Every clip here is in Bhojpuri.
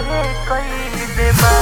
खतरे कइले बा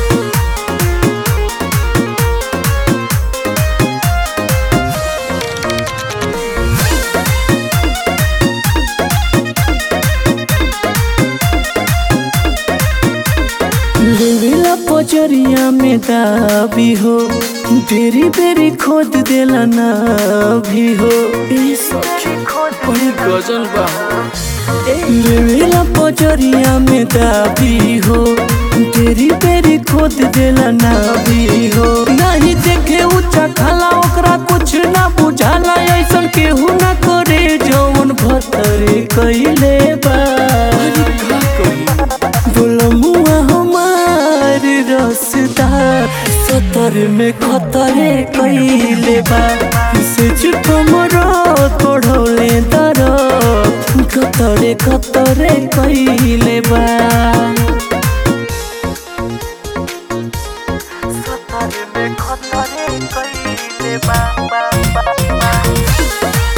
लेवेला पचरिया में दाबी हो तेरी बेरी खोद देला ना भी हो ए सखी बड़ी गजल बा लेवेला पचरिया में दाबी हो तेरी बेरी खोद देला ना भी हो नहीं देखे ऊंचा खाला ओकरा कुछ ना बुझाला ऐसन केहू ना करे जौन भतरे कइले बा अरे का कही बुलमुआ हमार रसदार सतर में खतरे कइले बा से चुप मरो तोड़ौले दर कतरे कतरे कइले बा सतर में खतरे कइले बा बा बा बा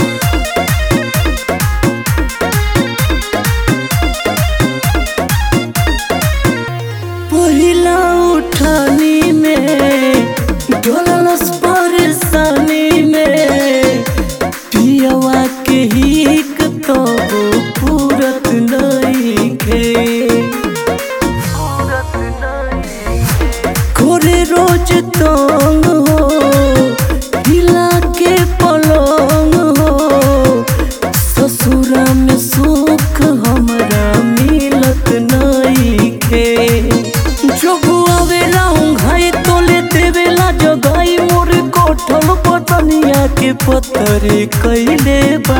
पहिला उठानी में डोलस परेशानी में पियवा के हिक तो पूरत नहीं खे सूरत नहीं कोरे रोज तंग हो हिला के पलंग हो ससुरा में सुख हमरा मिलत नहीं खे जब आवेला घाई तोले देवेला जगाई मोर कोठल पतनिया के पतरे कैले बा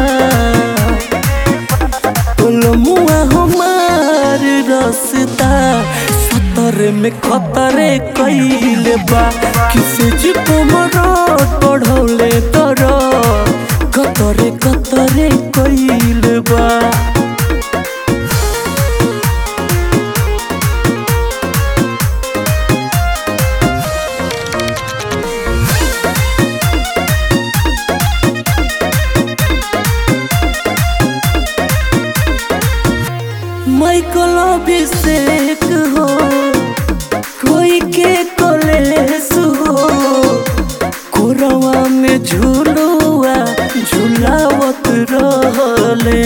मुआ हमार रसता सतर में खतरे कइले बा किसे जिप मरो पढ़ौले तर कतरे कतरे कइले बा माइकल अभिषेक हो कोई के कलेस हो कोरवा में झूलुआ झूलावत रहले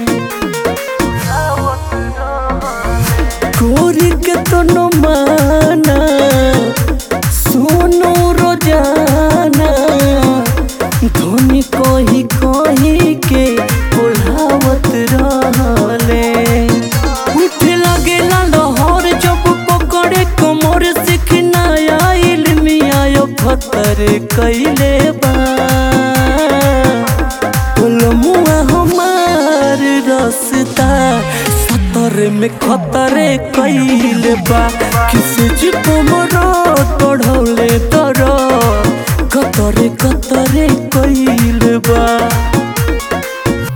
आवत रहले कोरी के तो न माना सोनो रोजाना धोनी कही कही के बोलावत रहले उठे लगेला लहर जब पकड़े कमर सिखना आइल मियायो खतर कैले बा मुआ हमार रसता सतर में खतरे कैले बा किसे जिप